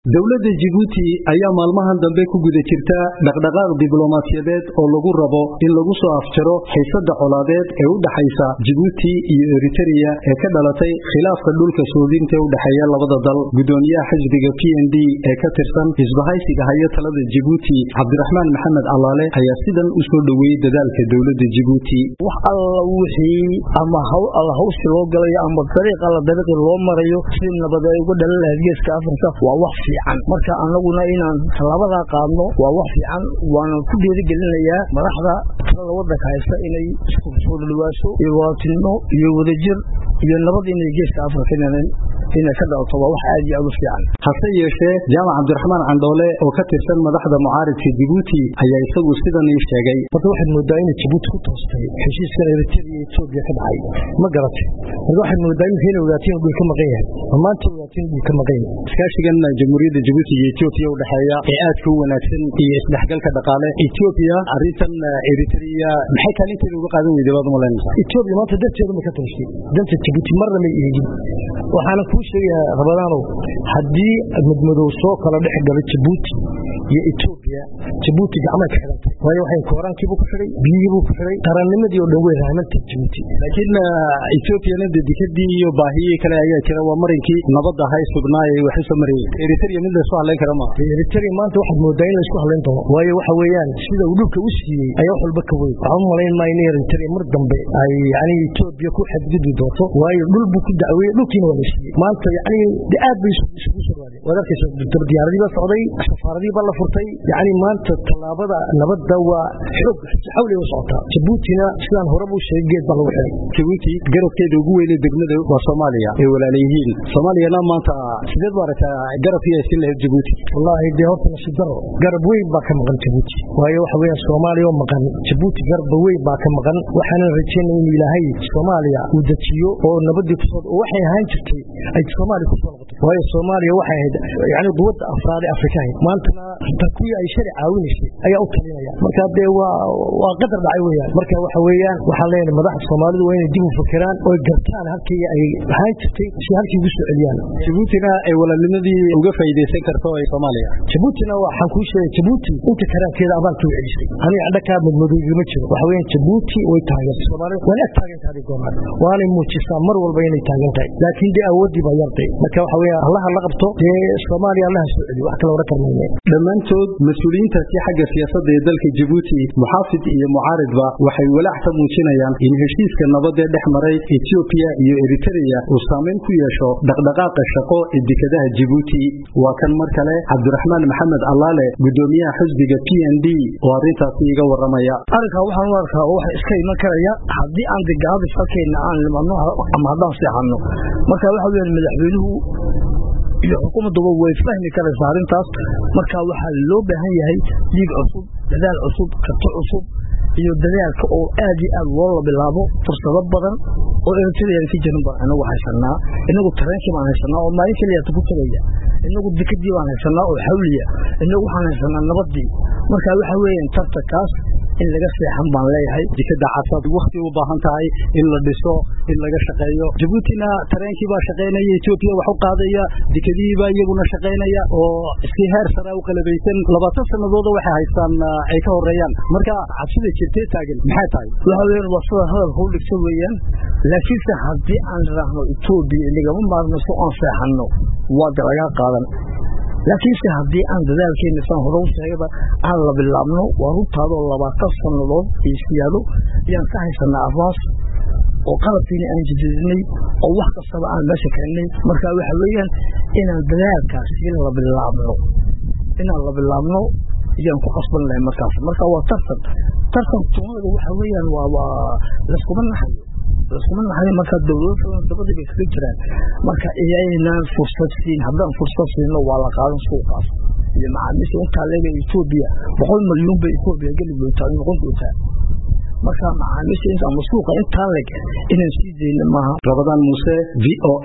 dowladda jibuuti ayaa maalmahan dambe ku guda jirta dhaqdhaqaaq diblomaasiyadeed oo lagu rabo in lagu soo afjaro xiisada colaadeed ee u dhaxaysa jibuuti iyo eritereya ee ka dhalatay khilaafka dhulka soodinta ee u dhexeeya labada dal gudoomiyaha xisbiga p n d ee ka tirsan isbahaysiga haya talada jibuuti cabdiraxmaan maxamed allaale ayaa sidan u soo dhoweeyey dadaalka dowladda jibuuti wax alla wixii ama alla hawsi loo galayo ama dariiq alla dariiqi loo marayo si nabad ay uga dhalan lahayd geeska afrika waa wax fiican marka anaguna inaan tallaabadaa qaadno waa wax fiican waana ku dhiirigelinayaa madaxda talada wadanka haysta inay isku soo dhawaaso iyo wadatinimo iyo wadajir iyo nabad inay geeska afrika inay ka dhalato waa wax aad iyo aad u fiican hase yeeshee jaamac cabdiraxmaan candhoole oo ka tirsan madaxda mucaaridka jibuuti ayaa isagu sidan ii sheegay horta waxaad moodaa inay jibuuti ku toostay heshiiskan eritrea iyo etoobiya ka dhacay ma garatay marka waxaad moodaa iminka inay ogaatiin dhul ka maqan yahay ma maanta ogaatiin dhul ka maqan yahay iskaashigan jamhuuriyadda jibuuti iyo etoobiya u dhexeeya ee aadka u wanaagsan iyo isdhexgalka dhaqaale etoobiya arrintan eritrea maxay kaalinteeda uga qaadan weyday baad umalaynaysaa etoobiya maanta danteeda ma ka toostay danta jibuuti marna may eegin waxaana kuu sheegayaa rabadaanow haddii madmadow soo kala dhex galo jibuuti iyo etoobiya jibuuti gacmay ka xidhantay waayo waxay kooraankiibuu ku xidhay biyihiibuu ku xidhay qarannimadii oo dhan way rahmantay jibuuti laakiin etoobiyana de dikadii iyo baahiyii kale ayaa jira waa marinkii nabadda hay sugnaay wax u soo marayey eritrea mid laysku hadlayn kara maaha eritrea maanta waxaad moodaa in laysku hadlayn doono waayo waxa weeyaan sida uu dhulka u siiyey ayaa wax walba ka weyn waxaan u malayn maayo in eritrea mar dambe ay yani etoobiya ku xadgudbi doonto waayo dhul buu ku dacweeyey dhulkiina waa la siiyey maanta yani de aad bay isugu sharwaadeen waad arkaysa diyaaradii baa socday safaaradii baa la furtay yani maanta tallaabada nabadda waa xoog xawli u socotaa jabuutina sidaan horeba u sheegay geed baa lagu xidhay jabuuti garabkeeda ugu weyne degmada waa soomaaliya ay walaalayihiin soomaaliyana maanta sideed baa aragtaa garabkii ay siin lahayd jabuuti wallaahi dee horta nasiib daro garab weyn baa ka maqan jabuuti waayo waxa weeyaan soomaaliya oo maqan jabuuti garabba weyn baa ka maqan waxaanan rajaynay in ilaahay soomaaliya uu dejiyo oo nabadii kusoo oo waxay ahaan jirtay ay soomaaliya kusoo noqoto waayo soomaaliya waxay ahayd yani quwadda afraad ee afrika ahayd maantana kuwii ay shari caawinaysay ayaa u talinaya marka dee waa waa qadar dhacay weeyaan marka waxa weeyaan waxaan leenahay madaxda soomaalidu waa inay dib u fakeraan oo gartaan halkii ay ahaan jirtay si halkii ugu soo celiyaan jabuutina ay walaalnimadii uga faa'iidaysan karto ee soomaaliya jabuutina waxaan kuu sheegay jabuuti inta karaankeeda abaalka u celisay aniga andhakaa madmadooygama jiro waxa weeyaan jabuuti way taageertay soomaalida waana ag taagan tahay goornaan waanay muujisaa mar walba inay taagan tahay laakiin dee awooddii baa yartay marka waxa weeyaan allaha la qabto dee soomaaliya allaha soo celiyo wax kale odhan karmayne dhammaantood mas-uuliyiintaasi xagga siyaasadda ee dalka jibuuti muxaafid iyo mucaaridba waxay walaac ka muujinayaan in heshiiska nabadee dhex maray etoobiya iyo eritereya uu saamayn ku yeesho dhaqdhaqaaqa shaqo ee dekadaha jibuuti waa kan mar kale cabdiraxmaan maxamed allaale gudoomiyaha xisbiga p n d oo arrintaasi iga waramaya arrinkaa waxaan u arkaa oo waxa iska iman karaya haddii aan degaabis halkeenna aan nimadno ama haddaan seexanno marka waxa weeyaan madaxweynuhu iyo xukuumadduba way fahmi karaysaa arrintaas marka waxaa loo baahan yahay diig cusub dadaal cusub karti cusub iyo dadaalka oo aad iyo aad loola bilaabo fursado badan oo eritrean ka jirin baan inagu haysanaa inagu tareenkii baan haysanaa oo maalin keliyaata ku tegaya inagu dikadii baan haysanaa oo xawliya inagu waxaan haysanaa nabadii marka waxa weeyaan tartankaas in laga seexan baan leeyahay jikada casaad wakti u baahan tahay in la dhiso in laga shaqeeyo jabuutina tareenkii baa shaqaynaya etoobiya wax u qaadaya dikadihii baa iyaguna shaqaynaya oo si heer sare u qalabaysan labaatan sanadooda waxay haystaan ay ka horeeyaan marka cabsida jirtee taagan maxay tahay waxa weeyaan waa sida hadalka u dhigta weeyaan laakiinse haddii aan idhaahno etoobiya inagama maarmayso oon seexanno waa de lagaa qaadan laakiinse haddii aan dadaalkeena saan hore u sheegaba aan la bilaabno waa runtaadoo labaatan sannadood iyo siyaado ayaan ka haysanaa afaas oo qalabkiina aan jadidinay oo wax kastaba aan meesha keennay marka waxa weeyaan inaan dadaalkaasi la bilaabno inaan la bilaabno ayaan ku qasban lahay markaas marka waa tartan tartan tumada waxa weeyaan waa waa layskuma naxayo layskuma naxayo marka dowlado dabadii bay kaga jiraan marka iyaynaan fursad siin haddaan fursad siino waa la qaadan suuqaas iyo macaamiisha intaa leega etoobiya boqol milyuun bay etoobiya geli doontaa noqon doontaa marka macaamiisha ama suuqa intaa leg inaan sii dayna maaha rabadaan muuse v o